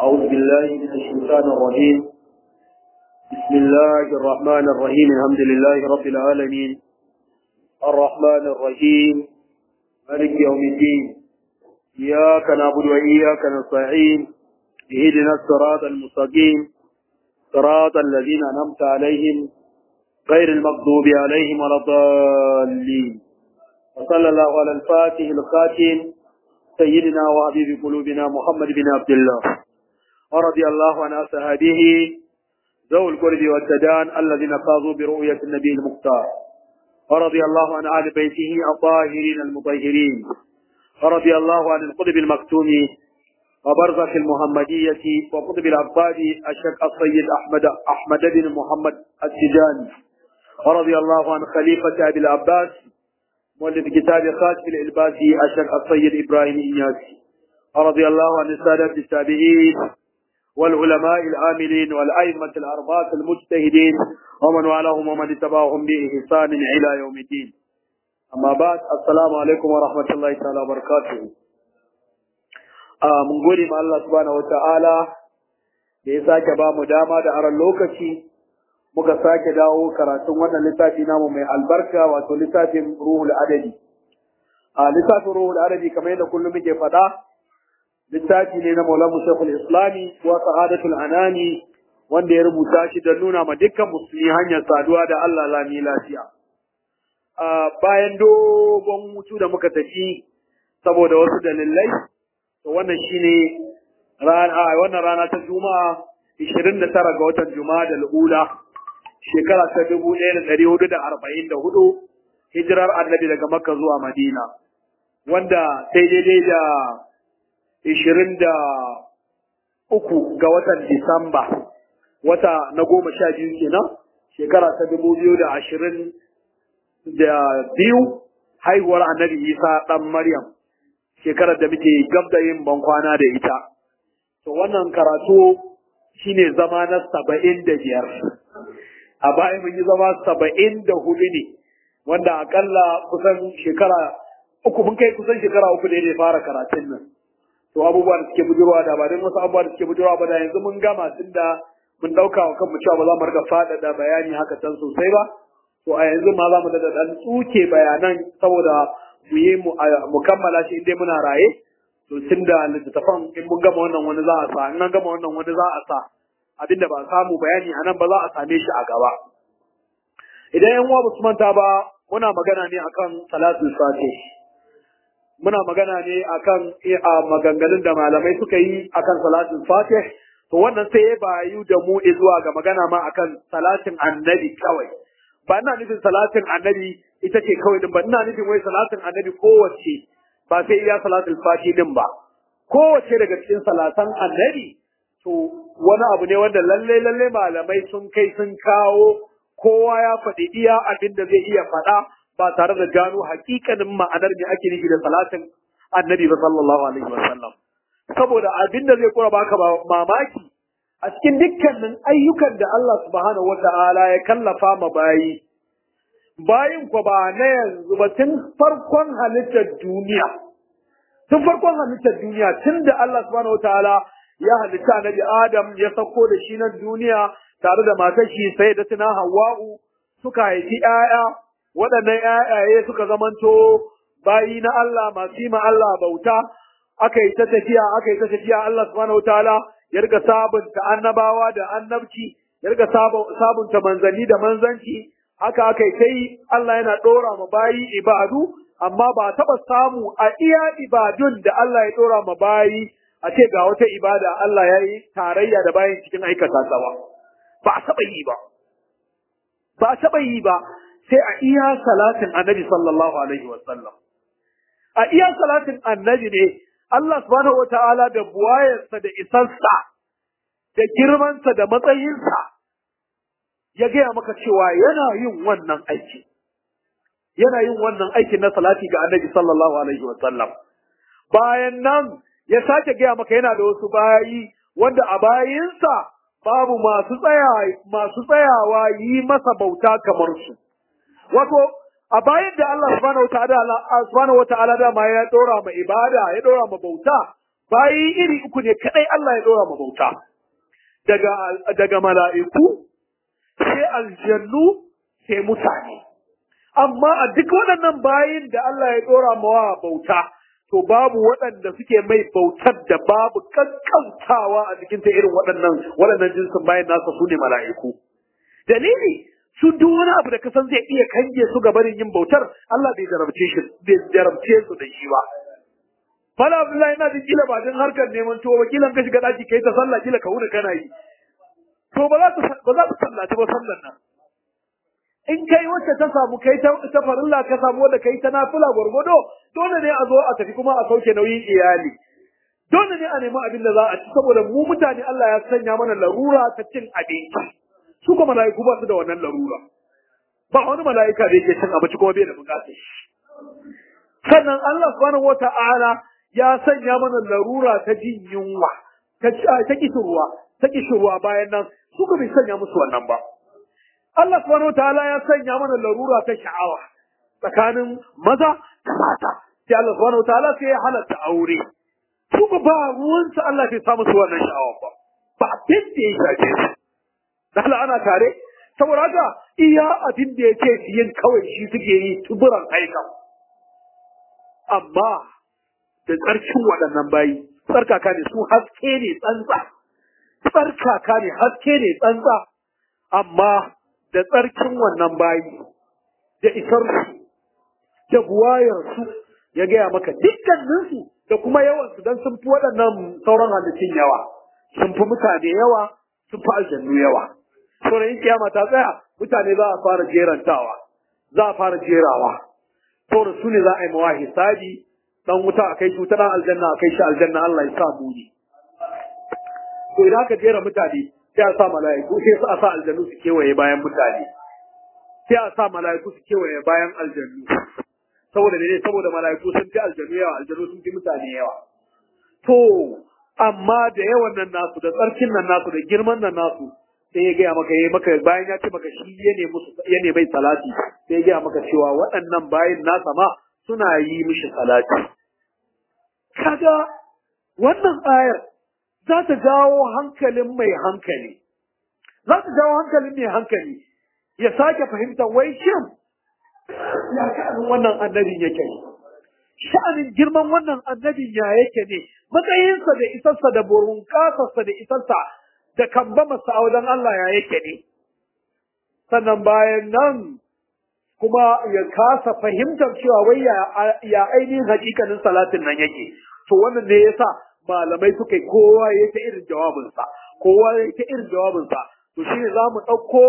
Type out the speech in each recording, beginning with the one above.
أعوذ بالله من الشيطان الرجيم بسم الله الرحمن الرحيم الحمد لله رب العالمين الرحمن الرحيم مالك يوم الدين إياك نعبد وإياك نستعين اهدنا الصراط المستقيم صراط الذين أنعمت عليهم غير المغضوب عليهم ولا الضالين وصلى الله على الفاتح الخاتم سيدنا وحبيب قلوبنا محمد بن عبد الله ورضي الله عن أصحابه ذوي القرب والتدان الذين فازوا برؤية النبي المختار ورضي الله عن أهل بيته الطاهرين المطهرين ورضي الله عن القطب المكتوم وبرزخ المحمدية وقطب العباد الشيخ السيد أحمد أحمد بن محمد التجاني ورضي الله عن خليفة أبي العباس مؤلف كتاب خاتم الإلباسي الشيخ السيد إبراهيم إنياسي ورضي الله عن السادة التابعين والعلماء العاملين والأئمة الأربعة المجتهدين ومن والاهم ومن اتبعهم بإحسان إلى يوم الدين أما بعد السلام عليكم ورحمة الله تعالى وبركاته mun gode ma Allah subhanahu wata'ala da ya sake ba mu dama da aron lokaci muka sake dawo karatun wannan littafi namu mai albarka wato littafin ruhul adabi a littafin ruhul adabi kamar yadda kullum muke faɗa littafi ne na maulamu shekul islami wa sa'adatul anani wanda ya rubuta shi don nuna ma dukkan musulmi hanyar saduwa da Allah lami lafiya bayan dogon hutu da muka tafi saboda wasu dalilai to wannan shine rana wannan rana ta juma'a 29 ga watan juma'a da al'ula shekara ta 1444 hijirar annabi daga makka zuwa madina wanda sai daidai da 23 ga watan disamba wata na goma sha biyu kenan shekara ta 2020 da biyu haihuwar annabi isa dan maryam shekarar da muke gab da yin bankwana da ita. To wannan karatu shine zama na saba'in da biyar. A baya mun yi zama saba'in da hudu ne, wanda akalla kusan shekara uku mun kai kusan shekara uku ne da fara karatun nan. To abubuwa da suke bujurwa da ba don wasu abubuwa da suke bujurwa ba da yanzu mun gama tun da mun ɗauka wa kanmu cewa ba za mu riga faɗaɗa bayani haka can sosai ba. To a yanzu ma za mu da ɗan tsuke bayanan saboda mu yi mu kammala shi inda muna raye to tun da littattafan in mun gama wannan wani za a sa in an gama wannan wani za a sa abinda ba samu bayani a nan ba za a same shi a gaba idan yan uwa ba su manta ba muna magana ne akan salatul fatih muna magana ne akan maganganun da malamai suka yi akan salatul fatih to wannan sai ya bayu da mu zuwa ga magana ma akan salatin annabi kawai ba ina nufin salatin annabi ita ce kawai din ba ina nufin wai salatin annabi kowace ba sai iya salatul fati din ba kowace daga cikin salatan annabi to wani abu ne wanda lalle lalle malamai sun kai sun kawo kowa ya faɗi iya abin da zai iya faɗa ba tare da gano hakikanin ma'anar me ake nufi da salatin annabi ba sallallahu alaihi wasallam saboda abin da zai kura baka mamaki a cikin dukkanin ayyukan da Allah subhanahu wa ta'ala ya kallafa ma bayi, bayin ku ba na yanzu ba tun farkon halittar duniya, tun farkon halittar duniya tun da Allah subhanahu wa ta'ala ya halitta nabi Adam ya sauko da shi nan duniya tare da matar shi sai da tuna Hawwa'u suka haifi ‘ya'ya, waɗannan ‘ya'yaye suka zamanto bayi na Allah masu yi ma Allah bauta, aka yi ta tafiya, aka yi ta tafiya Allah subhanahu wa ta'ala ya riga sabunta annabawa da annabci ya riga sabunta manzanni da manzanci haka aka yi kai Allah yana ɗora ma bayi ibadu amma ba taɓa samu a iya ibadun da Allah ya ɗora ma bayi a ce ga wata ibada Allah ya yi tarayya da bayin cikin aikata ta ba ba a taɓa yi ba ba a taɓa yi ba sai a iya salatin annabi sallallahu alaihi wasallam a iya salatin annabi ne Allah subhanahu wa ta'ala da buwayarsa da isarsa da girmansa da matsayinsa ya gaya maka cewa yana yin wannan aiki. Yana yin wannan aikin na salati ga annabi sallallahu alaihi wa sallam. Bayan nan ya sake gaya maka yana da wasu bayi wanda a bayinsa babu masu tsaya masu tsayawa yi masa bauta kamar su. Wato a bayan da Allah subhanahu wata'ala subhanahu wata'ala da ma ya dora ma ibada ya dora ma bauta bayi iri uku ne kadai Allah ya dora ma bauta daga daga mala'iku sai aljannu sai mutane amma a duk waɗannan bayin da Allah ya dora mawa bauta to babu waɗanda suke mai bautar da babu kankantawa a cikin ta irin waɗannan waɗannan jinsin bayan nasa su ne mala'iku dalili su duk wani abu da ka san zai iya kange su ga barin yin bautar Allah bai jarabce shi bai jarabce su da shi ba Fala Abdullahi ina jin kila ba din harkar neman tuwo ba kila ka shiga daki kai ta sallah kila ka wuni kana yi to ba za ta ba za ta sallaci ba sallan nan in kai wacce ta samu kai ta ta farilla ka samu wanda kai ta nafila gwargwado dole ne a zo a tafi kuma a sauke nauyin iyali dole ne a nemi abin da za a ci saboda mu mutane Allah ya sanya mana larura ta cin abinci su kuma mala'iku ba su da wannan larura ba wani mala'ika da yake cin abinci kuma bai da bukatar shi sannan Allah subhanahu wata'ala ya sanya mana larura ta jin yunwa ta ta kishirwa ta kishirwa bayan nan su bai sanya musu wannan ba Allah subhanahu wata'ala ya sanya mana larura ta sha'awa tsakanin maza da mata sai Allah subhanahu wata'ala sai ya halatta aure su ba ruwansa Allah bai sa musu wannan sha'awa ba ba abin da ya shafe su da Allah ana tare saboda haka iya abin da yake yin kawai shi suke yi tuburan aikan amma da tsarkin waɗannan bayi tsarkaka ne su haske ne tsantsa tsarkaka ne haske ne tsantsa amma da tsarkin wannan bayi da isar su da buwayar su ya gaya maka dukkaninsu da kuma yawansu don sun fi waɗannan sauran halittun yawa sun fi mutane yawa sun fi aljannu yawa sauran yin kiyama ta tsaya mutane za a fara jerantawa za a fara jerawa sauran su ne za a yi mawa hisabi dan wuta a kai shi wuta aljanna a kai shi aljanna Allah ya sa mu ne to idan aka jera mutane sai a sa mala'iku sai a sa aljannu su kewaye bayan mutane sai a sa mala'iku su kewaye bayan aljannu saboda ne saboda mala'iku sun fi aljannu yawa aljannu sun fi mutane yawa to amma da yawan nan nasu da tsarkin nan nasu da girman nan nasu sai ya gaya maka ya maka bayan ya ce maka shi ya ne musu ya ne bai salati sai ya gaya maka cewa waɗannan bayin nasa ma suna yi mishi salati kaga wannan ayar za ta jawo hankalin mai hankali za ta jawo hankalin mai hankali ya sake fahimta wai shin ya sha'anin wannan annabin yake ne sha'anin girman wannan annabin ya yake ne matsayinsa da isarsa da burunkasarsa da isarsa da kamba masa a wajen Allah ya yake ne sannan bayan nan kuma ya kasa fahimtar cewa wai ya ainihin hakikanin salatin nan yake to wannan ne yasa malamai suka yi kowa ya ta irin jawabinsa kowa ya ta irin jawabinsa to shine za mu ɗauko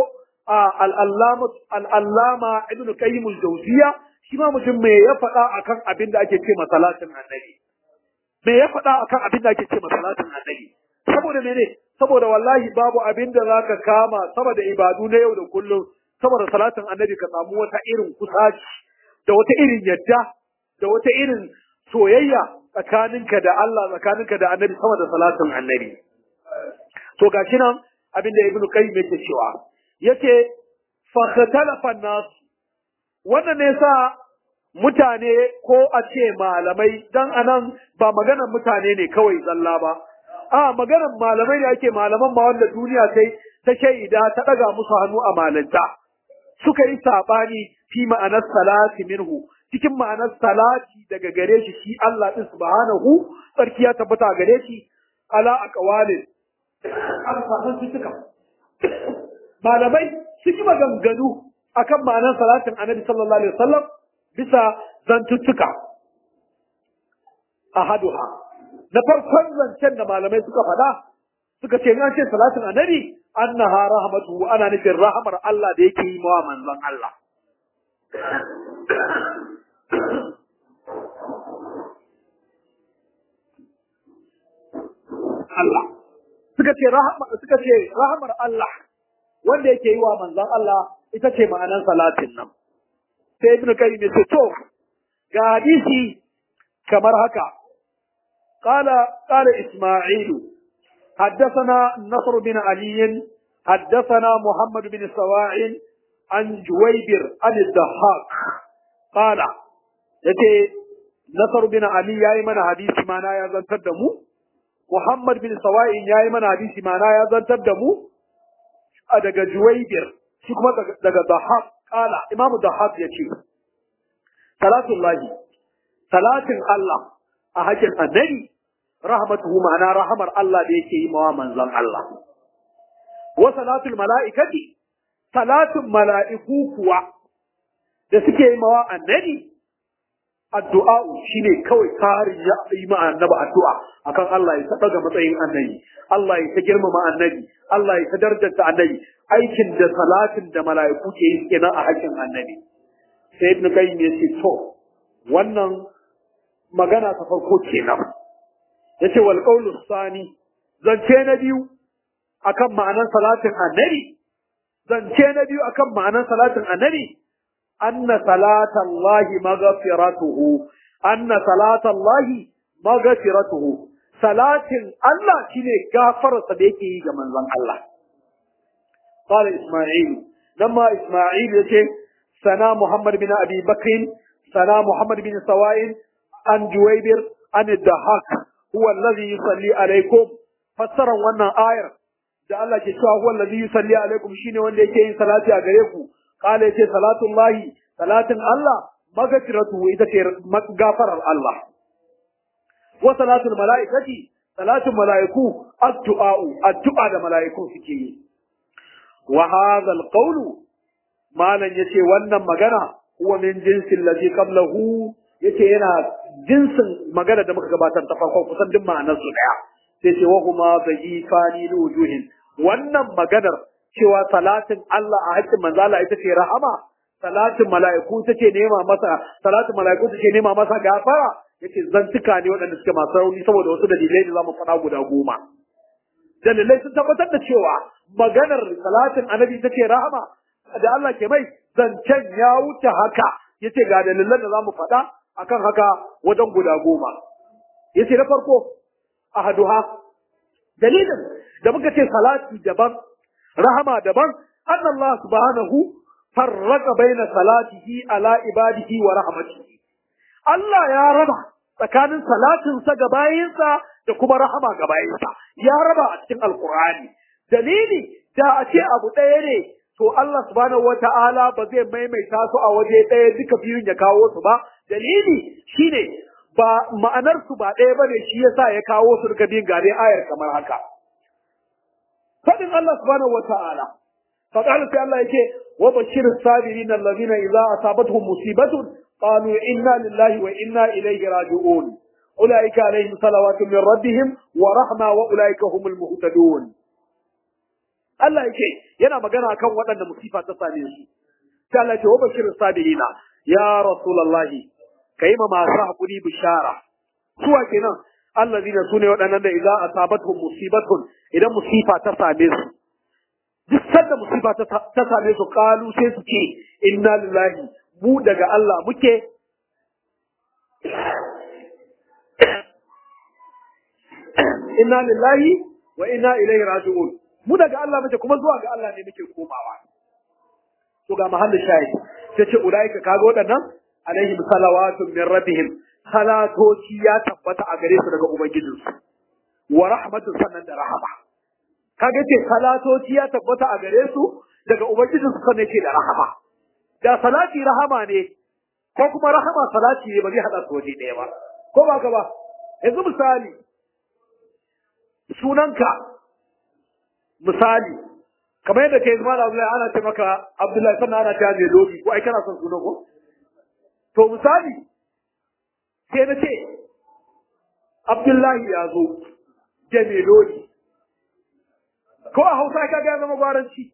al'allama ibn qayyim al-jawziya shi ma mutum me ya faɗa akan abin da ake ce masalatin annabi me ya faɗa akan abin da ake ce masalatin annabi saboda mene saboda wallahi babu abin da zaka kama saboda ibadu na yau da kullum saboda salatin annabi ka samu wata irin kusaci da wata irin yadda da wata irin soyayya tsakaninka da Allah tsakaninka da annabi sama da salatin annabi to gashi nan abin da ibnu qayyim yake cewa yace fa khatalafa nas wannan ne sa mutane ko a ce malamai dan anan ba maganar mutane ne kawai zalla ba a maganar malamai da ake malaman ma wanda duniya sai ta shaida ta daga musu hannu a malanta suka yi sabani fi ma'anar salati minhu cikin ma'anar salati daga gare shi shi Allah din subhanahu sarki ya tabbata gare shi ala aqwalin alfahan suka malamai sun yi maganganu akan ma'anar salatin annabi sallallahu alaihi wasallam bisa zantuttuka ahaduha na farkon zancen da malamai suka faɗa suka ce an ce salatin annabi annaha rahmatu ana nufin rahamar Allah da yake yi mawa manzon Allah Allah suka ce rahama suka ce rahamar Allah wanda yake yi wa manzon Allah ita ce ma'anar salatin nan sai ibnu kayyim ya ce to ga hadisi kamar haka قال قال إسماعيل حدثنا نصر بن علي حدثنا محمد بن سواع عن جويبر عن الضحاك قال يتي نصر بن علي يا من حديث ما نا يزنتر دمو Muhammad bin Sawa'in yayi mana hadisi mana ya zantar da mu a daga Juwaybir shi kuma daga Dahab kala Imam Dahab yace salatullahi salatin Allah a hakin annabi rahmatuhu ma'ana rahamar Allah da yake yi mawa manzon Allah wa salatul mala'ikati salatin mala'iku kuwa da suke yi mawa annabi addu'a shine kawai karin ya yi ma annabi addu'a akan Allah ya taɓa ga matsayin annabi Allah ya ta girmama annabi Allah ya ta darajarta annabi aikin da salatin da mala'iku ke yi kenan a hakkin annabi sai ibn qayyim ya ce to wannan magana ta farko kenan yace wal qawlu sani zance na biyu akan ma'anar salatin annabi zance na biyu akan ma'anar salatin annabi anna salatallahi maghfiratuhu anna salatallahi maghfiratuhu salatin Allah shine gafararsa da yake yi ga manzon Allah قال إسماعيل لما إسماعيل يقول سنا محمد بن أبي بكر سنا محمد بن سوائل عن جويبر عن الدهاك هو الذي يصلي عليكم فسر وانا آية da Allah ke cewa huwa allazi yusalli alaikum shine wanda yake yin salati a gare ku kala yace salatullahi salatin Allah magfiratu ita ce gafarar Allah wa salatul malaikati salatul malaiku addu'a addu'a da malaiku suke yi wa hadha alqawlu malan yace wannan magana huwa min jinsi allazi qablahu yace yana jinsin magana da muka gabatar ta farko kusan duk ma'anar su daya sai ce wa huma dhifani li wujuhin wannan maganar cewa salatin Allah a haƙƙin manzo Allah ita ce rahama salatin mala'iku take nema masa salatin mala'iku take nema masa gafara yace zantuka ne waɗanda suke masu rauni saboda wasu dalilai da zamu faɗa guda goma dalilai sun tabbatar da cewa maganar salatin annabi take rahama da Allah ke mai zancen ya wuce haka yace ga dalilan da zamu faɗa akan haka wajen guda goma yace na farko ahaduha dalilin da muka ce salati daban rahama daban anna Allah subhanahu farraqa baina salatihi ala ibadihi wa rahmatihi Allah ya raba tsakanin salatinsa ga bayinsa da kuma rahama ga bayinsa ya raba a cikin alkur'ani dalili da a ce abu ɗaya ne to Allah subhanahu wata'ala ba zai maimaita su a waje ɗaya duka biyun ya kawo su ba dalili shine ba ma'anar su ba ɗaya bane shi yasa ya kawo su duka biyun gare ayar kamar haka fadin Allah subhanahu wata'ala faqala sai Allah yake wa bashir sabirin allazina idza asabatuhum musibatun qalu inna lillahi wa inna ilayhi raji'un ulaika alaihim salawatu min rabbihim wa rahma wa ulaika humul muhtadun Allah yake yana magana akan waɗanda musifa ta same su sai Allah ce wa bashir sabirina ya rasulullahi kai ma masu hakuri bishara suwa kenan allazina sune waɗannan da idza asabatuhum musibatun idan musifa ta same su duk sanda musifa ta same su kalu sai su ce inna lillahi mu daga Allah muke inna lillahi wa inna ilaihi raji'un mu daga Allah muke kuma zuwa ga Allah ne muke komawa to ga mahallin shahidi sai ce ulaika kaga waɗannan alaihim salawatun min rabbihim salatoci ya tabbata a gare su daga ubangijinsu wa rahmatun sannan da rahama kaga ce salatoci ya tabbata a gare su daga ubangijinsu sannan ce da rahama da salati rahama ne ko kuma rahama salati ne ba zai hada su waje ɗaya ba ko ba ka ba yanzu misali sunanka misali kamar yadda kai zama da Abdullahi ana ce maka Abdullahi sannan ana ce mai lodi ko ai kana son sunan ko to misali sai na ce Abdullahi ya zo da mai lodi ko a Hausa ka ga zama gwaranci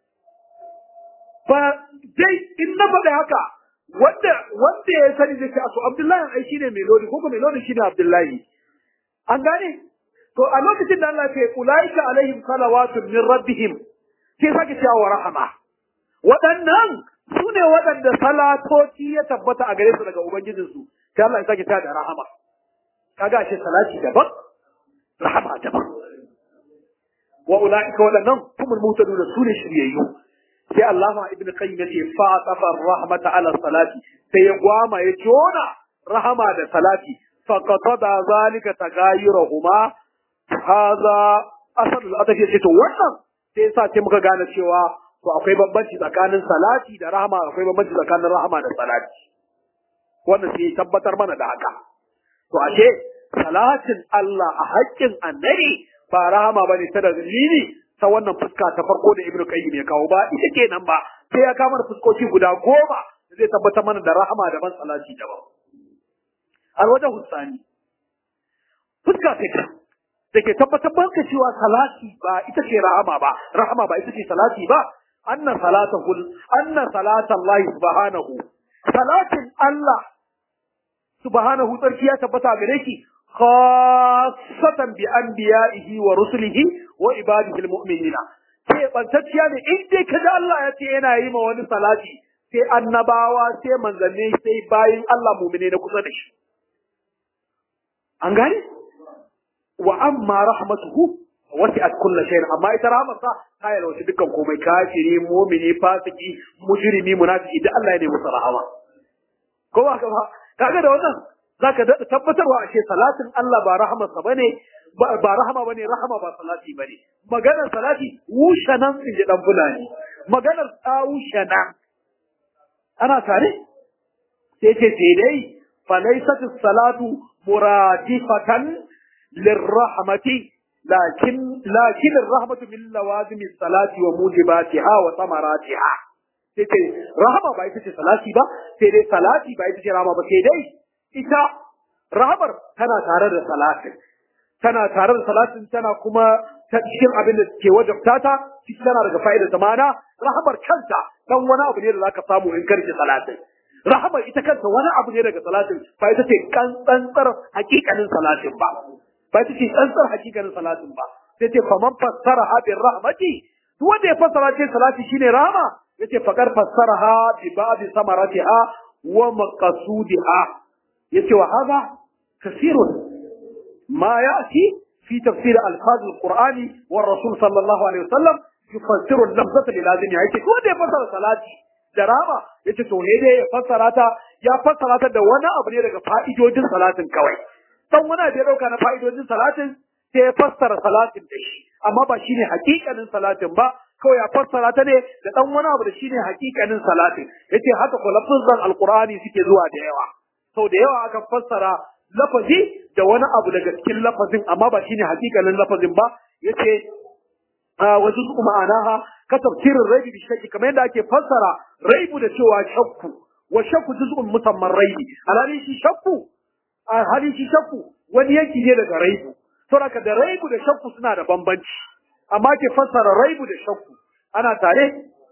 ba dai in na faɗi haka wanda wanda ya sani zai ce to Abdullahi ai shine mai lodi ko ko mai lodi shine Abdullahi an gane to a lokacin da Allah ce ulaika alaihim salawatun min rabbihim sai sake cewa wa rahama waɗannan su ne waɗanda salatoci ya tabbata a gare su daga ubangijinsu sai Allah ya sake cewa da rahama kaga shi salati daban rahama daban wa ulaika waɗannan kumul mutaduna su ne shiryayyu sai Allah ma ibn qayyim yace fa tafa rahmata ala salati sai ya gwama ya jona rahama da salati fa qatada zalika tagayuruhuma haza asalul adafi ce to wannan sai yasa sai muka gane cewa to akwai bambanci tsakanin salati da rahama akwai bambanci tsakanin rahama da salati wannan sai tabbatar mana da haka to ashe salatin Allah a haƙƙin annabi ba rahama bane ta dalili ta wannan fuska ta farko da Ibn Qayyim ya kawo ba ita kenan ba sai ya kama da fuskoki guda goma da zai tabbatar mana da rahama daban salati daban alwajen hussani fuska ta da ke tabbatar maka cewa salati ba ita ce rahama ba rahama ba ita ce salati ba anna salatahu anna salatallahi subhanahu salatin Allah subhanahu tsarki ya tabbata gare shi khassatan bi anbiya'ihi wa rusulihi wa ibadihi almu'minina sai bantacciya ne in dai kaji Allah ya ce yana yi ma wani salati sai annabawa sai manzanni sai bayin Allah mu'mine na kusa da shi an gane wa amma rahmatuhu wasi'at kulli shay'in amma ita rahmatsa ta yi wasu dukkan komai kafiri mu'mini fasiki mujrimi munafiki da Allah ya ne musu rahama ko ba ka ba kaga da wannan zaka da tabbatarwa ashe salatin Allah ba rahamarsa bane ba rahama bane rahama ba salati bane maganar salati wushanan in ji dan fulani maganar ta wushana ana tare sai ce sai dai falaisat salatu muradifatan lirrahmati lakin lakin arrahmatu min lawazim salati wa mujibatiha wa samaratiha sai ce rahama ba ita ce salati ba sai dai salati ba ita ce rahama ba sai dai ita rahamar tana tare da salatin tana tare da salatin tana kuma ta cikin abin da ke wajabta ta cikin tana daga fa'idar zamana rahamar kanta dan wani abu ne da zaka samu in karki salatin rahamar ita kanta wani abu ne daga salatin ba ita ce kantsantsar hakikanin salatin ba ba ita ce tsantsar hakikanin salatin ba sai ce faman fassara ha bin rahmati duk wanda ya fassara ce salati shine rahama yace faqad fassaraha bi ba'd samaratiha wa maqasudiha yace wa hada kasirun ma ya'ti fi tafsir alfaz alqur'ani war rasul sallallahu alaihi wasallam yufassiru al-lafzata lil lazimi yace ko da ya fassara salati da rama yace to ne dai ya fassara ta ya fassara ta da wani abu ne daga fa'idojin salatin kawai dan wani abu ya dauka na fa'idojin salatin sai ya fassara salatin da shi amma ba shine hakikanin salatin ba kawai ya fassara ta ne da dan wani abu da shine hakikanin salatin yace haka ko lafzan alqur'ani suke zuwa da yawa sau da yawa aka fassara lafazi da wani abu daga cikin lafazin amma ba shine hakikanin lafazin ba yace wa juz'u ma'anaha ka tafsirin raibi bi shakki kamar yadda ake fassara raibu da cewa shakku wa shakku juz'un musamman raibi alhali shi shakku alhali shi shakku wani yanki ne daga raibu saboda da raibu da shakku suna da bambanci amma ke fassara raibu da shakku ana tare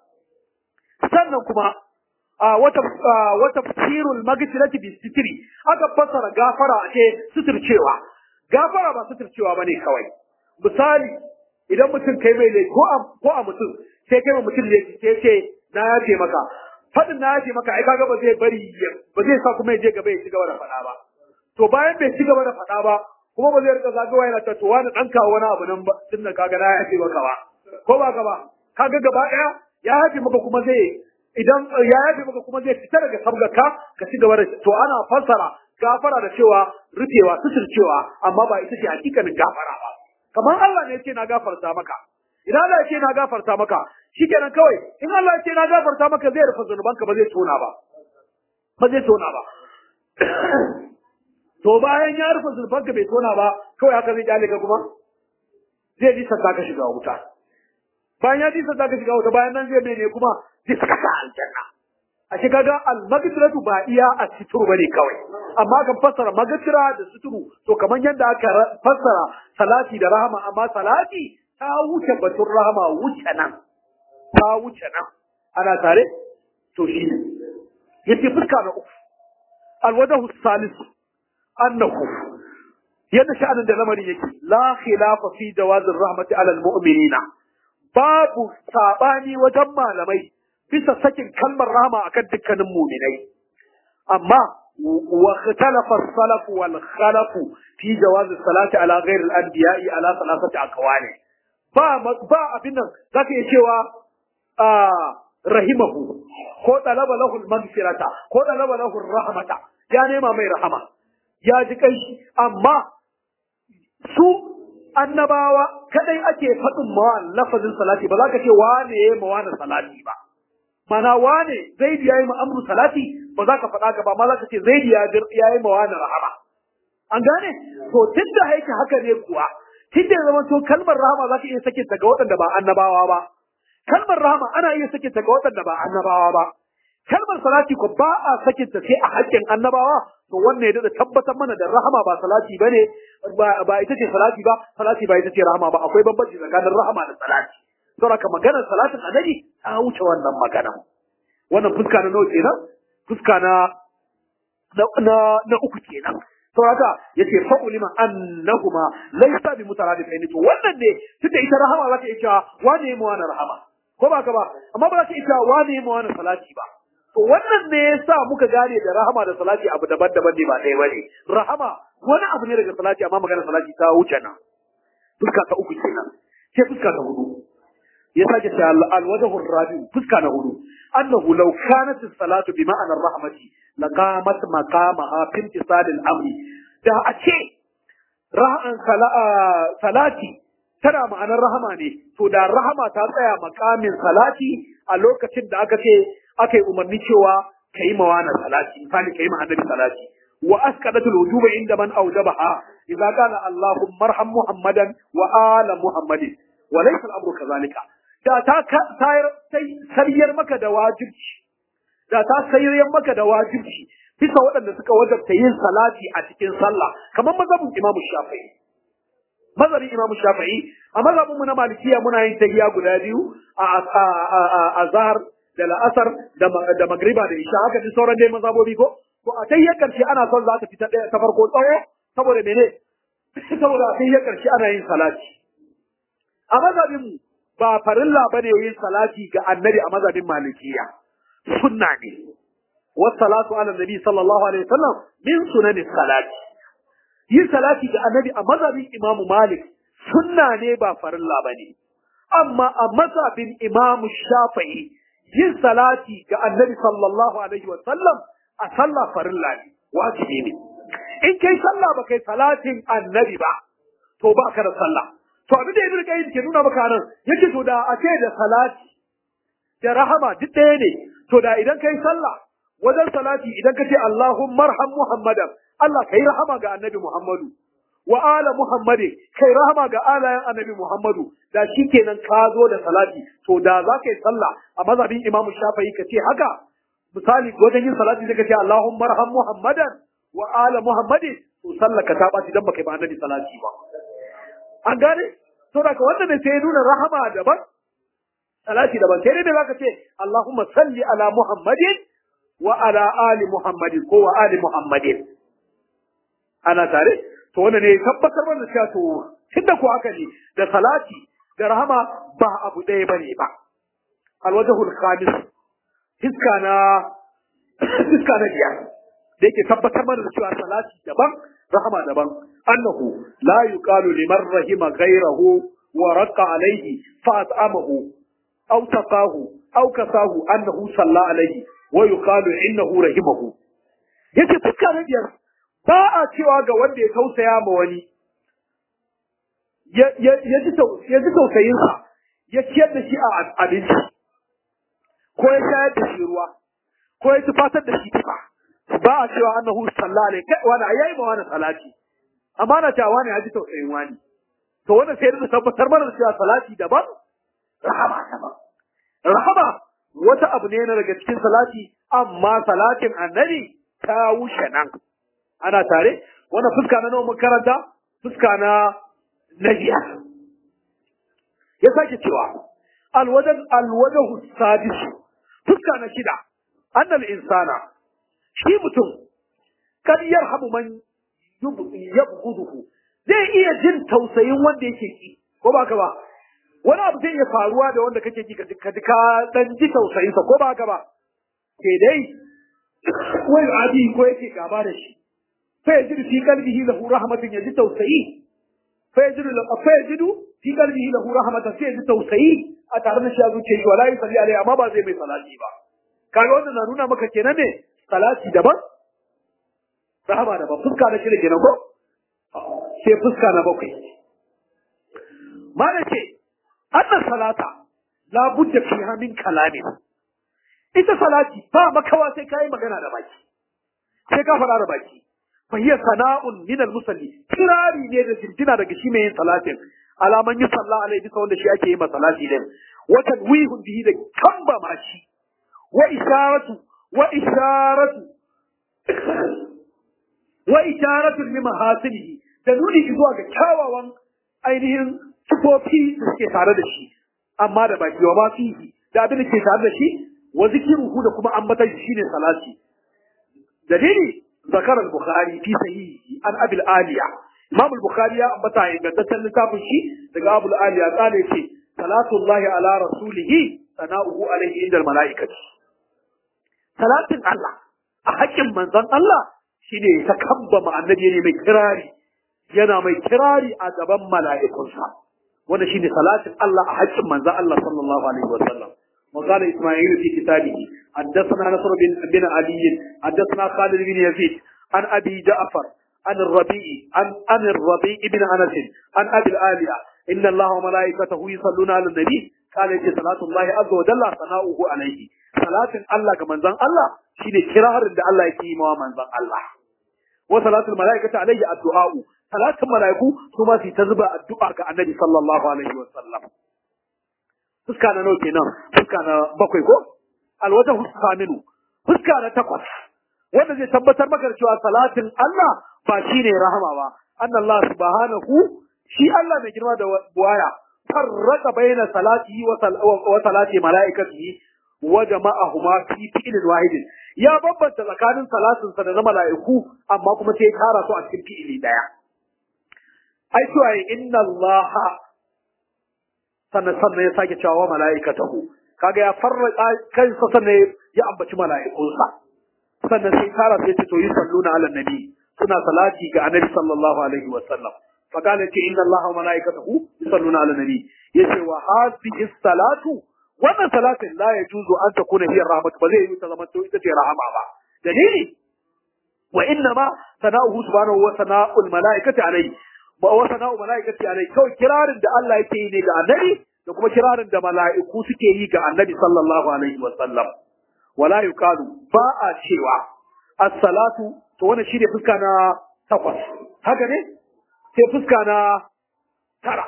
sannan kuma wata wata tafsirul magfirati bi sitri aka fassara gafara a ce suturcewa gafara ba suturcewa bane kawai misali idan mutum kai mai laifi ko a ko a mutum sai kai mutum laifi sai ce na yafe maka fadin na yafe maka ai kaga ba zai bari ba zai sa kuma ya je gaba ya ci gaba da faɗa ba to bayan bai ci gaba da faɗa ba kuma ba zai rika zagawa yana ta to wani dan kawo wani abu nan ba tun da kaga na yafe maka ba ko ba ka ba kaga gaba ɗaya ya yafe maka kuma zai idan ya yafe maka kuma zai fita daga sabgaka ka ci gaba da to ana fassara gafara da cewa rufewa suturcewa amma ba ita ce hakikanin gafara ba kamar Allah ne ce na gafarta maka idan Allah ya ce na gafarta maka shikenan kawai in Allah ya ce na gafarta maka zai rufe zunubanka ba zai tona ba ba zai tona ba to bayan ya rufe zunubanka bai tona ba kawai haka zai kyale ka kuma zai ji sanda ka shiga wuta bayan ya ji sanda ka shiga wuta bayan nan zai mene kuma zai saka ka aljanna a shi kaga al-magfiratu ba iya a suturu bane kawai amma kan fassara magfira da suturu to kamar yadda aka fassara salati da rahama amma salati ta wuce batun rahama wuce nan ta wuce nan ana tare to shi ne yace fuska na uku alwadahu salis annahu yadda sha'anin da lamarin yake la khilafa fi jawazir rahmati ala al-mu'minina babu sabani wajen malamai bisa sakin kalmar rahama akan dukkanin muminai amma wa ikhtalafa as-salaf wal khalaf fi jawaz as-salati ala ghayr al-anbiya'i ala thalathati aqwali ba ba abin nan zaka iya cewa rahimahu ko talaba lahu al-maghfirata ko talaba lahu rahmata ya nema mai rahama ya ji kai amma su annabawa kadai ake faɗin mawa lafazin salati ba za ka ce wane ya yi mawa salati ba mana wane zaidi ya yi ma amru salati ba za ka faɗa ka ba ma za ka ce zaidi ya yi mawa rahama an gane to tun da haike haka ne kuwa tun da ya zama to kalmar rahama za ka iya sakin ta ga waɗanda ba annabawa ba kalmar rahama ana iya sakin ta ga waɗanda ba annabawa ba kalmar salati ko ba a sakin ta sai a haƙƙin annabawa to wannan ya da tabbatar mana da rahama ba salati bane ba ita ce salati ba salati ba ita ce rahama ba akwai bambanci tsakanin rahama da salati saboda ka maganar salatin annabi ta wuce wannan magana wannan fuska na nawa kenan fuska na na na uku kenan to haka yace fa ulima annahuma laysa bi mutaradifaini to wannan ne tunda ita rahama za ta iya cewa wane mu wani rahama ko ba ka ba amma ba za ta iya cewa wane mu wani salati ba to wannan ne yasa muka gane da rahama da salati abu daban-daban ne ba ɗaya bane rahama wani abu ne daga salati amma maganar salati ta wuce nan fuska ta uku kenan sai fuska ta hudu ya sake ta alwajhu rabi fuska na hudu annahu law kanat as-salatu bi ma'ana rahmati laqamat maqamaha fi imtisal al-amri da a ce ra'an salati tana ma'anar rahama ne to da rahama ta tsaya makamin salati a lokacin da aka ce aka yi umarni cewa kai mawana salati misali kai ma annabi salati wa asqadatul wujuba inda man awjabaha idza qala allahumma arham muhammadan wa ala muhammadin wa laysa al-amru kadhalika da ta sayar maka da wajibci da ta sayar maka da wajibci bisa waɗanda suka wajabta yin salati a cikin sallah kamar mazhabin Imam Shafi'i mazhabin Imam Shafi'i a mazhabin mu na Malikiya muna yin tahiyya guda biyu a azhar da la'asar da magriba da isha haka ji sauran dai mazhabobi ko to a tahiyyar karshe ana son za ta fita ta farko tsawo saboda mene saboda a tahiyyar karshe ana yin salati a mazhabin mu ba farilla bane yin salati ga annabi a mazhabin malikiya sunna ne wassalatu ala nabi sallallahu alaihi wasallam min sunani salati yin salati ga annabi a mazhabin imamu malik sunna ne ba farilla bane amma a mazhabin imamu shafi'i yin salati ga annabi sallallahu alaihi wasallam a sallah farilla ne wajibi ne in kai sallah ba kai salatin annabi ba to ba ka da sallah to abin da ibnu qayyim ke nuna maka nan yake to da a ce da salati da rahama duk ɗaya ne to da idan kai sallah wajen salati idan ka ce Allahumma arham Muhammadan Allah kai rahama ga annabi Muhammadu wa ala Muhammadi kai rahama ga alayan annabi Muhammadu da shikenan ka zo da salati to da za ka yi sallah a mazhabin Imam Shafi'i ka ce haka misali wajen yin salati sai ka ce Allahumma arham Muhammadan wa ala Muhammadi to sallah ka ta ɓaci dan baka yi ba annabi salati ba an gane to daga wannan ne sai ya nuna rahama daban salati daban sai dai da zaka ce Allahumma salli ala Muhammadin wa ala ali Muhammadin ko wa ali Muhammadin ana tare to wannan ne tabbatar mana cewa to tunda ko haka ne da salati da rahama ba abu ɗaya bane ba alwajhul khamis fiska na fiska na biyar da yake tabbatar mana da cewa salati daban rahama daban annahu la yuqalu liman rahima ghayrahu wa raqa alayhi fa at'amahu aw taqahu aw kasahu annahu salla alayhi wa yuqalu innahu rahimahu yace fuska na biyar ba a cewa ga wanda ya tausaya ma wani ya ji tausayinsa ya ciyar da shi a abinci ko ya shayar da shi ruwa ko ya tufatar da shi tufa ba a cewa annahu sallah alaihi kai wani yayi ma wani salati amma na cewa wani ya ji tausayin wani to wannan sai da tabbatar mana da cewa salati daban rahama daban rahama wata abu ne na daga cikin salati amma salatin annabi ta wuce nan ana tare wannan fuska na nawa karanta fuska na najiya ya sake cewa alwajan alwajahu sadis fuska na shida annal insana shi mutum kad yarhamu man yabghuduhu zai iya jin tausayin wanda yake ki ko ba ka ba wani abu zai iya faruwa da wanda kake ki ka ka dan ji tausayin sa ko ba ka ba ke dai wai adi ko yake gaba da shi fa yajidu fi qalbihi lahu rahmatun yaji tausayi fa yajidu fa yajidu fi qalbihi lahu rahmatan sai yaji tausayi a tare da shi a zuciyar shi wala yusalli alai amma ba zai mai salati ba kaga wannan na nuna maka kenan ne salati daban rahama daban fuska na shida kenan ko sai fuska na bakwai mana ce annan salata la budda fiha min kalamin ita salati ba makawa sai kai magana da baki sai ka faɗa da baki fa hiya sana'un min al-musalli kirari ne da jinjina daga shi mai yin salatin alaman yi sallah alaihi bisa wanda shi ake yi ma salati din wa tanwihun bihi da kamba ma shi wa isharatu wa isharatu wa isharatu li mahasinihi da nuni zuwa ga kyawawan ainihin sifofi da suke tare da shi amma da baki wa ma fihi da abin da ke tare da shi wa zikiruhu da kuma ambatan shi shine salati dalili zakar al-bukhari fi sahihi an abi al-aliya imam al-bukhari ya ambata ingantaccen littafin shi daga abu al-aliya kale ce salatullahi ala rasulihi sana'uhu alaihi inda al-mala'ikati salatin Allah a haƙƙin manzon Allah shine ta kamba annabi ne mai kirari yana mai kirari a gaban mala'ikunsa wanda shine salatin Allah a haƙƙin manzon Allah sallallahu alaihi wasallam وقال إسماعيل في كتابه حدثنا نصر بن, بن علي حدثنا خالد بن يزيد عن أبي جعفر عن الربيع عن, عن الربيع بن أنس عن أبي الآلية إن الله وملائكته يصلون على النبي قال يجي صلاة الله عز وجل ثناؤه عليه صلاة الله كمن زن الله شيني كرار عند الله يكيم ومن زن الله وصلاة الملائكة عليه الدعاء صلاة الملائكة ثم في تزبع الدعاء كالنبي صلى الله عليه وسلم fuska na nawa kenan fuska na bakwai ko alwata fuska minu fuska na takwas wanda zai tabbatar maka cewa salatin Allah ba shine rahama ba annallahu subhanahu shi Allah mai girma da buwaya farraka baina salatihi wa salati malaikatihi wa jama'ahuma fi fi'lin wahidin ya bambanta tsakanin salatin sa da na mala'iku amma kuma sai ya kara su a cikin fi'ili daya ai cewa inna allaha sannan sannan ya sake cewa mala'ikatahu kaga ya farraka kansa sannan ya ambaci mala'ikunsa sannan sai kara sai ce to yi salluna ala nabi suna salati ga annabi sallallahu alaihi wa sallam fa kana ce inna allaha wa mala'ikatahu yusalluna ala nabi yace wa hadhihi salatu wannan salatin la yajuzu an takuna hiya rahmat ba zai yi ta zama to ita ce rahama ba dalili wa inna ma sana'uhu subhanahu wa sana'ul mala'ikati alayhi ba wa sana'u mala'ikati alayhi kawai kirarin da Allah yake yi ne ga annabi da kuma kirarin da mala'iku suke yi ga annabi sallallahu alaihi wa sallam wala yuqalu ba a cewa as-salatu to wannan shine fuska na takwas haka ne sai fuska na tara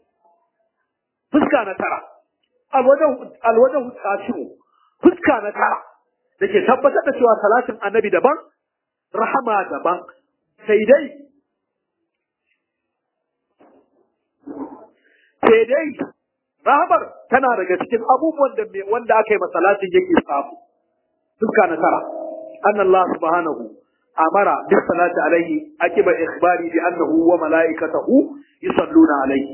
fuska na tara alwajen tashiru fuska na tara da ke tabbatar da cewa salatin annabi daban rahama daban sai dai sai dai rahamar tana daga cikin abubuwan da wanda aka yi masalatin yake samu fuska na tara أن الله سبحانه أمر بالصلاة عليه أكب إخباري بأنه وملائكته يصلون عليه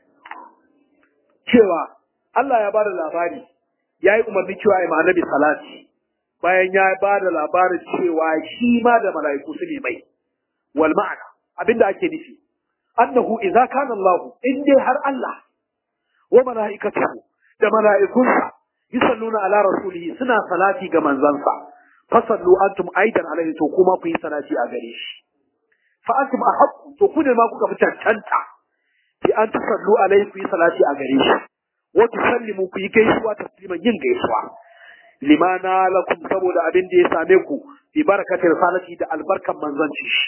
cewa Allah ya bada labari ya yi umarni cewa ya annabi salati bayan ya bada labarin cewa shi ma da mala'iku su ne mai wal ma'ana abinda ake nufi annahu idza kana Allah in dai har Allah wa mala'ikatuhu da mala'ikunsa yusalluna ala rasulihi suna salati ga manzansa fasallu antum aidan alaihi to kuma ku yi salati a gare shi fa antum ahqqu to ku ne ma kuka fi cancanta bi an tusallu alaihi ku yi salati a gare shi wa tusallimu ku yi gaisuwa tasliman yin gaisuwa limana lakum saboda abin da ya same ku bi barakatir salati da albarkan manzanci shi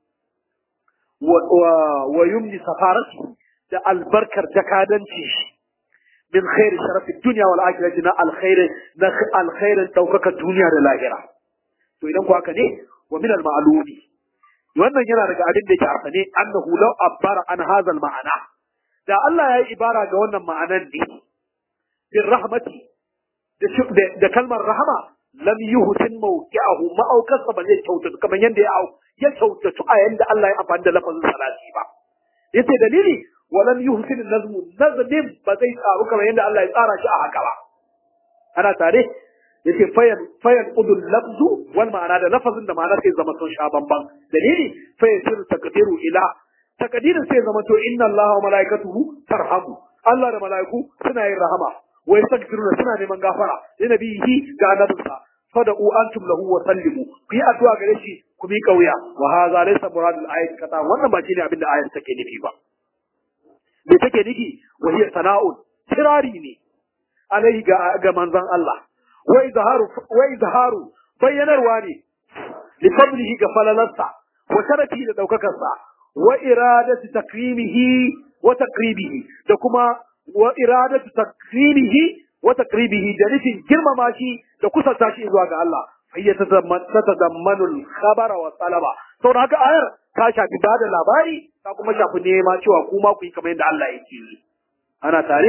wa yumni safarati da albarkar jakadanci shi min khairi sharafi dunya wal akhirati na alkhairi na alkhairin daukaka duniya da lahira to idan ku haka ne wa min al ma'lumi wannan yana daga abin da yake a sane annahu law abbara an hadha al ma'ana da Allah ya yi ibara ga wannan ma'anan ne bin rahmati da kalmar rahama lam yuhsin mawqi'ahu ma'aukarsa ba zai kyautatu kamar yadda ya au ya kyautatu a yanda Allah ya amfani da lafazin salati ba yace dalili walam yuhsin nazmu nazmin ba zai tsaru kamar yadda Allah ya tsara shi a haka ba ana tare yace fayan fayan udul lafzu wal ma'ana da lafazin da ma'ana sai zama sun sha bamban dalili fayan sir takdiru ila takdirin sai zama to inna Allah wa malaikatuhu tarhamu Allah da malaiku suna yin rahama wa yastaghfiruna suna neman gafara li nabihi ga annabinsa fada'u antum lahu wa sallimu ku yi addu'a gare shi ku mi kauya wa hadha laysa muradul ayat kata wannan ba shine abin da ayat take nufi ba me take nufi wa hiya sana'un kirari ne alaihi ga ga manzon Allah wa izharu wa izharu bayyanarwa ne li fadlihi ga falalarsa wa sharafi da daukakarsa wa iradatu takrimihi wa taqribihi da kuma wa iradatu takrimihi wa taqribihi da nufin girmama shi da kusanta shi zuwa ga Allah fayya tatadammanu al-khabara wa talaba saboda haka ayar ta shafi bada labari ta kuma shafi nema cewa kuma ku yi kamar yadda Allah yake yi ana tare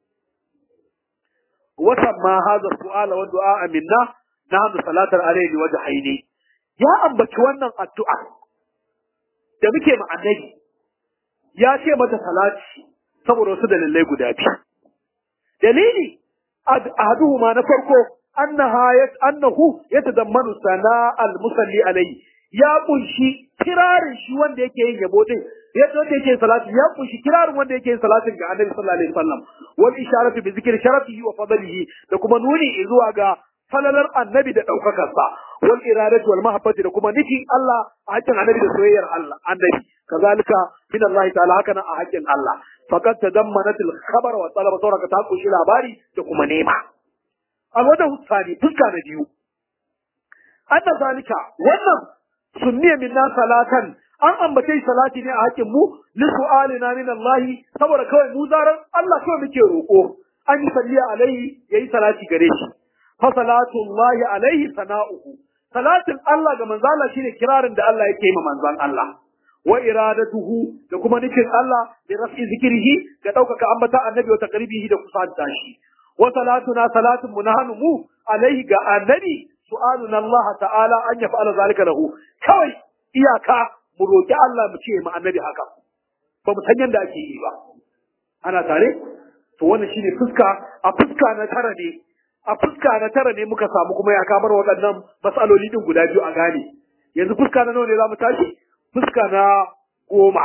wata ma hadha su'ala wa du'a minna nahnu salatar alayhi wajhaini ya ambaci wannan addu'a da muke ma annabi ya ce mata salati saboda wasu dalilai guda biyu dalili ahaduhuma na farko annaha yat annahu yatadammanu sana al-musalli alayhi ya kunshi kirarin shi wanda yake yin yabo din yadda wanda yake yin salati ya kunshi kirarin wanda yake yin salatin ga annabi sallallahu alaihi wasallam wal isharatu bi zikri sharafihi wa fadlihi da kuma nuni zuwa ga falalar annabi da daukakar sa wal iradatu wal mahabbati da kuma nufi Allah a hakkin annabi da soyayyar Allah annabi kazalika min Allah ta'ala haka nan a hakkin Allah faqad tadammanat al khabar wa talaba sauraka ta kunshi labari da kuma nema a wajen hutsani fuska na biyu anna zalika wannan sunniya minna salatan an ambace salati ne a hakkin mu li su'alina min Allah saboda kawai mu zaran Allah kawai muke roko an yi salliya alaihi yayi salati gare shi fa salatu Allah alaihi sana'uhu salatin Allah ga manzo Allah shine kirarin da Allah yake yi ma manzon Allah wa iradatuhu da kuma nufin Allah bi raf'i zikrihi ga daukaka ambata annabi wa taqribihi da kusanta shi wa salatuna salatun munahanu mu alaihi ga annabi su'aluna Allah ta'ala an yaf'ala zalika lahu kawai iyaka mu roki Allah mu ce mu annabi haka ba mu san yanda ake yi ba ana tare to wannan shine fuska a fuska na tara ne a fuska na tara ne muka samu kuma ya kamar waɗannan matsaloli din guda biyu a gane yanzu fuska na nawa ne za mu tashi fuska na goma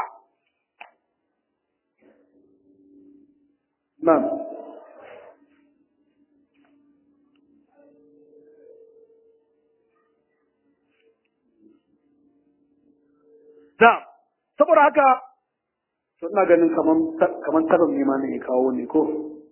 Na'am. Na'am. Saboda haka to ina ganin kaman kaman tarin ne ma ne ya kawo ne ko.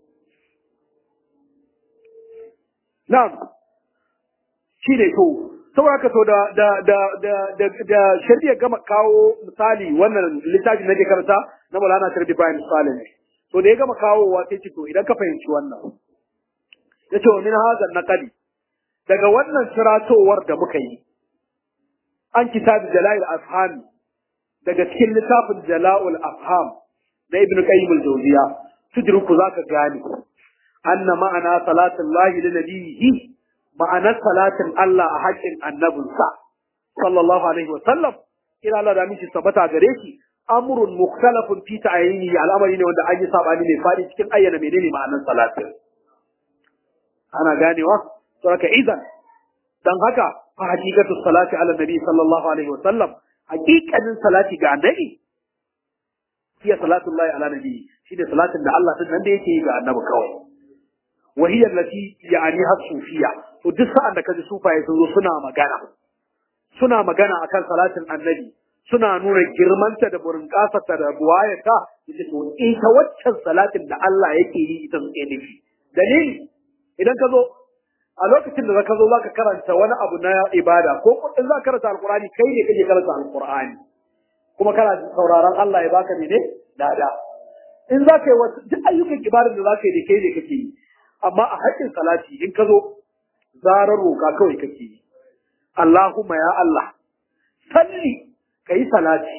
Na'am. Shi ne to saboda haka to da da da da da da shari'a gama kawo misali wannan littafin na je karanta na Maulana Sharif Ibrahim Saleh ne. To da ya gama kawowa sai ce to idan ka fahimci wannan. Ya ce wa min hazan naqali daga wannan siratowar da muka yi an kitabi Jala'il Afhami daga cikin littafin Jala'ul Afham na Ibn Qayyim al-Jawziya tudruku zaka gane anna ma'ana salatin lahi li nabiyhi ma'anar salatin Allah a haƙƙin annabinsa sallallahu alaihi wa sallam ila Allah da miki sabata gare shi amrun mukhtalafun fi ta'yini al'amari ne wanda an yi sabani ne fadi cikin ayyana menene ma'anar salatin ana ganewa to haka idan dan haka fa hakikatu salati ala nabi sallallahu alaihi wa sallam hakikanin salati ga annabi hiya salatullahi ala nabi shi da salatin da Allah din nan da yake yi ga annabi kawai wa hiya allati ya'ani hasufiya to duk sa'an da kaji sufaye sun zo suna magana suna magana akan salatin annabi suna nuna girmanta da burin kasarta da buwayata ita to ita waccan salatin da Allah yake yi ita suke nufi dalili idan ka zo a lokacin da ka zo zaka karanta wani abu na ibada ko in za ka karanta alqur'ani kai ne kake karanta alqur'ani kuma kana sauraron Allah ya baka ne dada in za ka yi wasu duk ayyukan ibadar da za ka yi da kai ne kake yi amma a haƙƙin salati in ka zo zarar roƙa kawai kake yi Allahumma ya Allah salli ka yi salati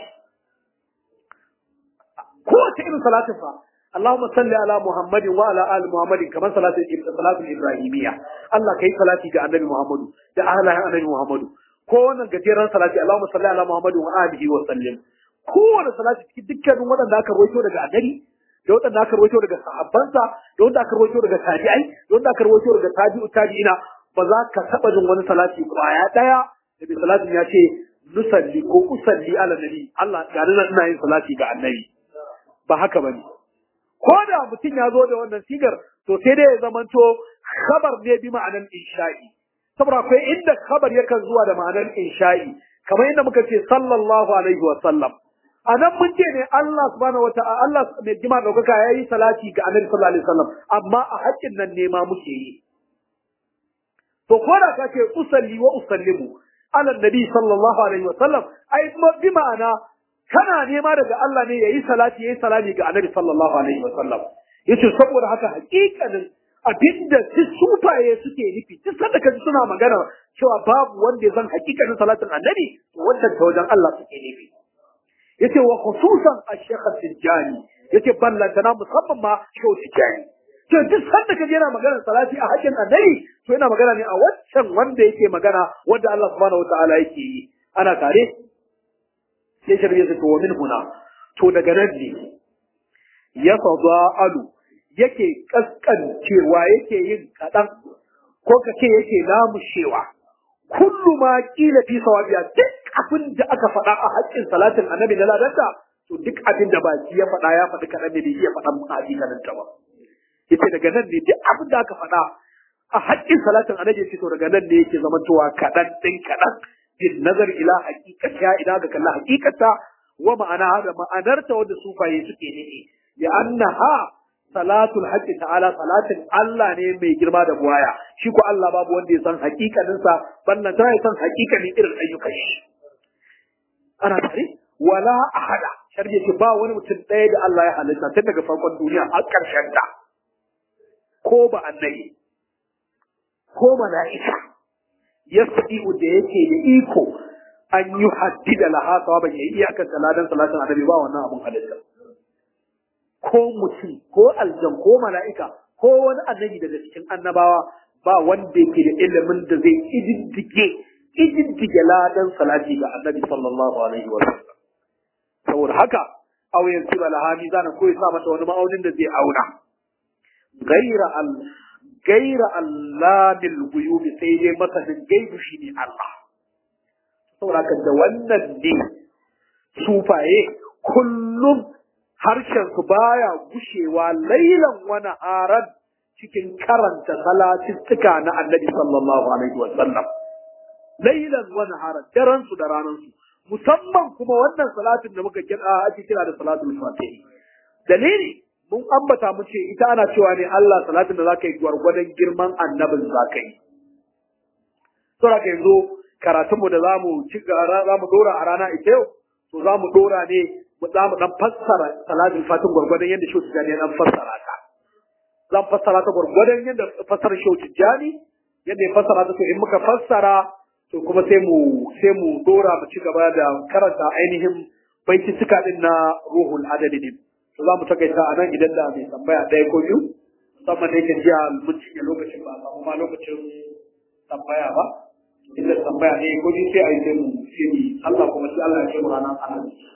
kowace irin salatin fa Allahumma salli ala Muhammadin wa ala ali Muhammadin kamar salatin salatin Ibrahimiyya Allah kai salati ga Annabi Muhammadu da ahlan Annabi Muhammadu ko wannan gajeren salati Allahumma salli ala Muhammadin wa alihi wa sallim kowane salati cikin dukkanin waɗanda aka rawaito daga annabi da waɗanda aka rawaito daga sahabbansa da wanda aka rawaito daga tabi'ai da wanda aka rawaito daga tabi'u tabi'ina ba za ka taɓa jin wani salati kwaya ɗaya da bi salatin ya ce nusalli ko usalli ala nabi Allah ga nan ina yin salati ga annabi ba haka bane ko da mutum ya zo da wannan sigar to sai dai ya zamanto khabar ne bi ma'anan insha'i saboda akwai inda khabar yakan zuwa da ma'anar insha'i kamar inda muka ce sallallahu alaihi wa sallam a nan mun ce ne Allah subhanahu wa ta'ala Allah mai jima daukaka yayi salati ga Annabi sallallahu alaihi wasallam amma a haƙƙin nan ne ma muke yi to ko da kace usalli wa usallimu ala nabi sallallahu alaihi wasallam ai bi ma'ana kana nema daga Allah ne yayi salati yayi salami ga Annabi sallallahu alaihi wasallam yace saboda haka haƙiƙanin abinda su sufaye suke nufi duk sanda kaji suna magana cewa babu wanda ya san haƙiƙanin salatin Annabi wannan ta wajen Allah suke nufi yace wa khususan ash-shaykh tijani yace ballantana musamman ma shaykh tijani to duk sanda kaje yana magana salati a hakkin annabi to yana magana ne a waccan wanda yake magana wanda Allah subhanahu wataala yake yi ana tare sai shirye su to min huna to daga nan ne ya fada'alu yake kaskancewa yake yin kadan ko kace yake lamushewa kullu ma kila fi sawabiya duk abin da aka faɗa a haƙƙin salatin annabi na ladanta to duk abin da baki ya faɗa ya faɗi kaɗan ne bai iya faɗan hakikanin ta ba yace daga nan ne duk abin da aka faɗa a haƙƙin salatin annabi yace to daga nan ne yake zama cewa kaɗan ɗin kaɗan bin nazar ila haqiqata idan ka kalla haqiqata wa ma'ana da ma'anarta wanda sufaye suke nufi ya annaha salatul haqqi ta'ala salatin Allah ne mai girma da buwaya shi ko Allah babu wanda ya san hakikanin sa ballan ta ya san hakikanin irin ayyukan shi ana tare wala ahada sharje ce ba wani mutum ɗaya da Allah ya halitta tun daga farkon duniya har ƙarshen ta ko ba annabi ko mala'ika yasdiu da yake da iko an yi haddida laha sawaban ya iyakar saladan salatin annabi ba wannan abun halitta ko mutum ko aljan ko mala'ika ko wani annabi daga cikin annabawa ba wanda yake da ilimin da zai ididdige ididdige ladan salati ga annabi sallallahu alaihi wa sallam saboda haka aw yanzu bala hami zana ko ya sa mata wani ma'aunin da zai auna gaira al gaira allamil ghuyub sai dai masanin gaibu shine Allah saboda haka da wannan ne sufaye kullum harshensu baya gushewa lailan wani haran cikin karanta salatittuka na annabi sallallahu alaihi wa sallam lailan wani haran daren su da ranar su musamman kuma wannan salatin da muka kira ake kira da salatul fatihi dalili mun ambata mu ce ita ana cewa ne Allah salatin da zaka yi gwargwadon girman annabin zaka yi saboda yanzu karatunmu da zamu ci zamu dora a rana ita yau to zamu dora ne za mu dan fassara salatin fatin gwargwadon yadda shi tijani ya dan fassara ta zan fassara ta gwargwadon yadda fassara shi tijani yadda ya fassara ta to in muka fassara to kuma sai mu sai mu dora mu ci gaba da karanta ainihin baitituka din na ruhul adadi din to za mu takaita a nan idan da mai tambaya ɗaya ko biyu musamman da yake jiya mun cinye lokacin ba samu ma lokacin tambaya ba inda tambaya ne ko biyu sai a yi sai mu sai Allah kuma shi Allah ya ce mu ranar alhamis